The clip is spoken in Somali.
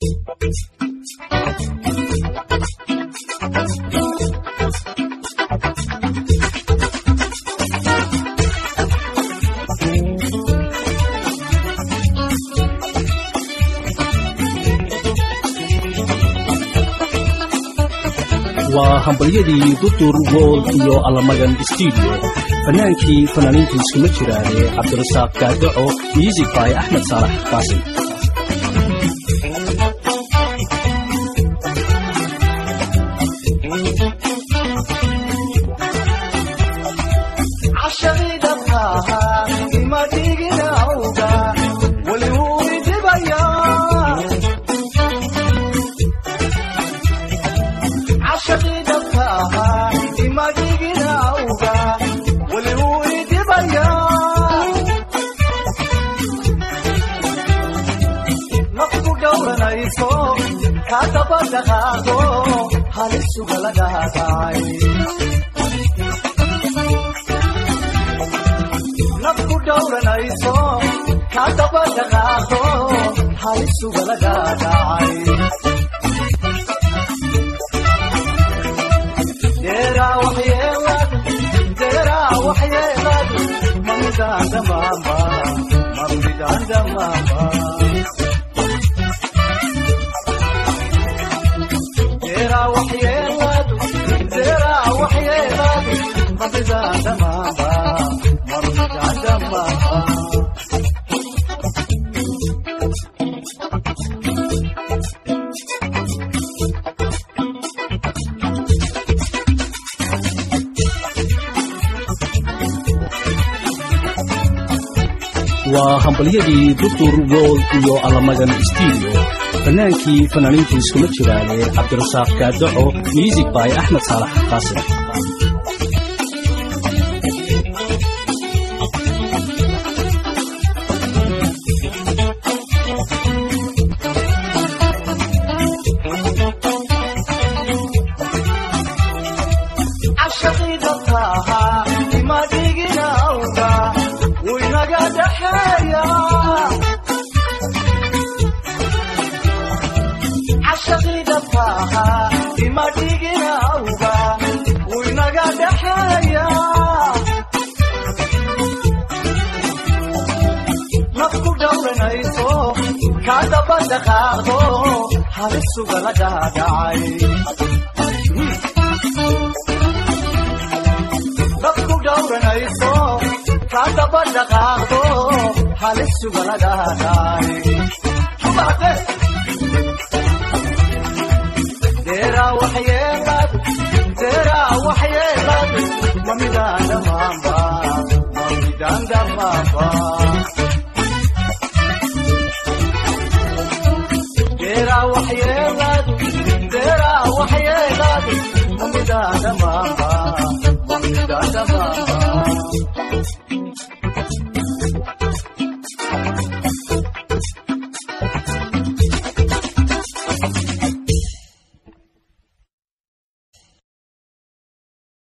waa hambalyadii dutur wold iyo allamagan stuudio fannaankii fanaaniintu iskuma jiraane cabdirasaaq gaadaco music by axmed saalax qaasim nafku dhowranayso ka daba dhaqaaqo halisuga lagaadhacay deeraa waxyeeladu deeraa waxyeeladu mamidaan dhamaamba mamidaan dhamaamba deeraa waxyeeladu deeraa waxyeeladu mamidaan dhamaamba mamidaan dhamaamba waa hambalyadii dutur wold iyo allamagan stuudio fannaankii fanaaniintu iskuma jiraane cabdirasaaq gaadaco music by axmed saalax qaasim dadku dhowranayso ka daba dhaqaaqdo halisuga lagaadhaay deeraa waxyeeladu deeraa waxyeeladu mamidaan dhamaamba mamidaan dhamaamba deeraa waxyeeladu deeraa waxyeeladu mamidaan dhamaamba mamidaan dhamaamba